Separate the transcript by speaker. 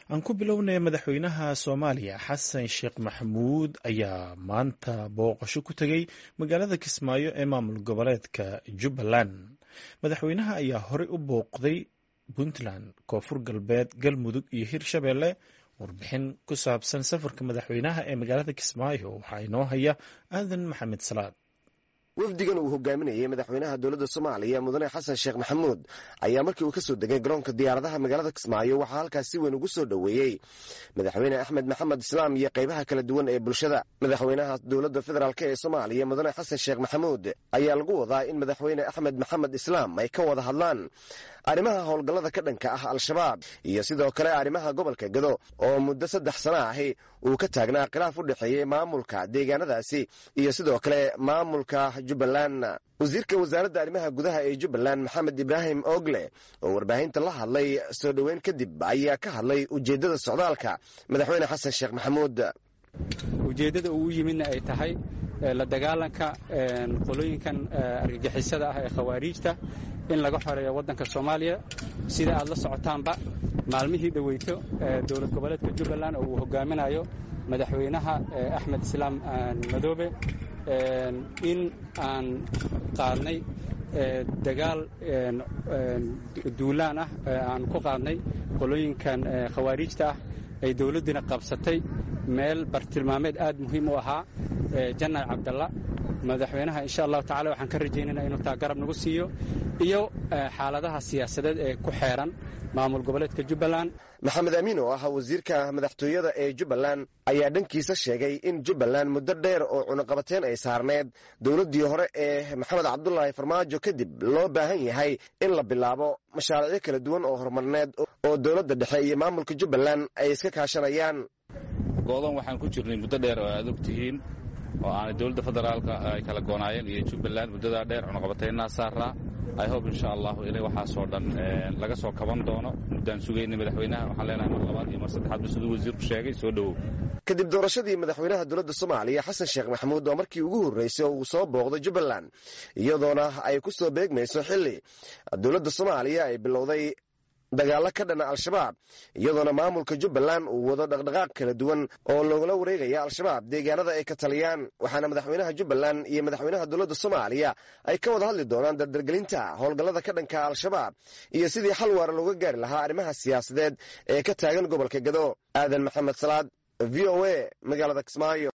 Speaker 1: aan ku bilownay madaxweynaha soomaaliya xasan sheekh maxamuud ayaa maanta booqasho ku tegey magaalada kismaayo ee maamul goboleedka jubbaland madaxweynaha ayaa horey u booqday puntland koonfur galbeed galmudug iyo hirshabeelle warbixin ku saabsan safarka madaxweynaha ee magaalada kismaayo waxaa inoo haya aadan maxamed salaad
Speaker 2: wafdigan uu hogaaminayay madaxweynaha dowladda soomaaliya mudane xasan sheekh maxamuud ayaa markii uu ka soo degay garoonka diyaaradaha magaalada kismaayo waxaa halkaas si weyn ugu soo dhoweeyey madaxweyne axmed maxamed islaam iyo qaybaha kala duwan ee bulshada madaxweynaha dowladda federaalk ee soomaaliya mudane xasan sheekh maxamuud ayaa lagu wadaa in madaxweyne axmed maxamed islaam ay ka wada hadlaan arrimaha howlgallada ka dhanka ah al-shabaab iyo sidoo kale arrimaha gobolka gado oo muddo saddex sano ahi uu ka taagnaa khilaaf u dhexeeyey maamulka deegaanadaasi iyo sidoo kale maamulka jubbaland wasiirka wasaaradda arrimaha gudaha ee jubbaland maxamed ibraahim ogle oo warbaahinta la hadlay soo dhoweyn kadib ayaa ka hadlay ujeeddada socdaalka madaxweyne xasan sheekh maxamuud
Speaker 3: ujeeddada uu u yimidna ay tahay la dagaalanka qolooyinkan argagixisada ah ee khawaariijta in laga xoreeyo waddanka soomaaliya sida aad la socotaanba maalmihii dhoweyto dowlad goboleedka jubbaland oo uu hogaaminayo madaxweynaha axmed islaam madoobe in aan qaadnay dagaal duulaan ah aan ku qaadnay qolooyinkan khawaariijta ah ay dowladdiina qabsatay meel bartilmaameed aad muhiim u ahaa janal cabdalla madaxweynaha insha allahu tacala waxaan ka rajaynayna inuu taa garab nagu siiyo iyo xaaladaha siyaasadeed ee ku xeeran maamul goboleedka jubbaland
Speaker 2: maxamed amiin oo ah wasiirka madaxtooyada ee jubbaland ayaa dhankiisa sheegay in jubbaland muddo dheer oo cunuqabateen ay saarneed dowladdii hore ee maxamed cabdulaahi farmaajo kadib loo baahan yahay in la bilaabo mashaariicyo kala duwan oo horumarneed oo dowladda dhexe iyo maamulka jubbaland ay iska kaashanayaan
Speaker 4: go'doon waxaan ku jirnay muddo dheer oo aad og tihiin oo aanay dowladda federaalka ay kala goonaayeen iyo jubbaland muddadaa dheer cunuqabataynnaa saaraa i hob insha allahu inay waxaasoo dhan laga soo kaban doono muddaan sugaynay madaxweynaha waxaan leenahay mar labaad iyo mar saddexaadba siduu wasiirku sheegay soo dhowow
Speaker 2: kadib doorashadii madaxweynaha dowladda soomaaliya xasan sheekh maxamuud oo markii ugu horreysay oo uu soo booqday jubbaland iyadoona ay ku soo beegmayso xilli dowladda soomaaliya ay bilowday dagaallo ka dhana al-shabaab iyadoona maamulka jubbaland uu wado dhaqdhaqaaq kala duwan oo loogala wareegaya al-shabaab deegaanada ay ka taliyaan waxaana madaxweynaha jubbaland iyo madaxweynaha dowladda soomaaliya ay ka wada hadli doonaan dardargelinta howlgallada ka dhanka al-shabaab iyo sidii xal waara looga gaari lahaa arrimaha siyaasadeed ee ka taagan gobolka gado aadan maxamed salaad v o a magaalada kismaayo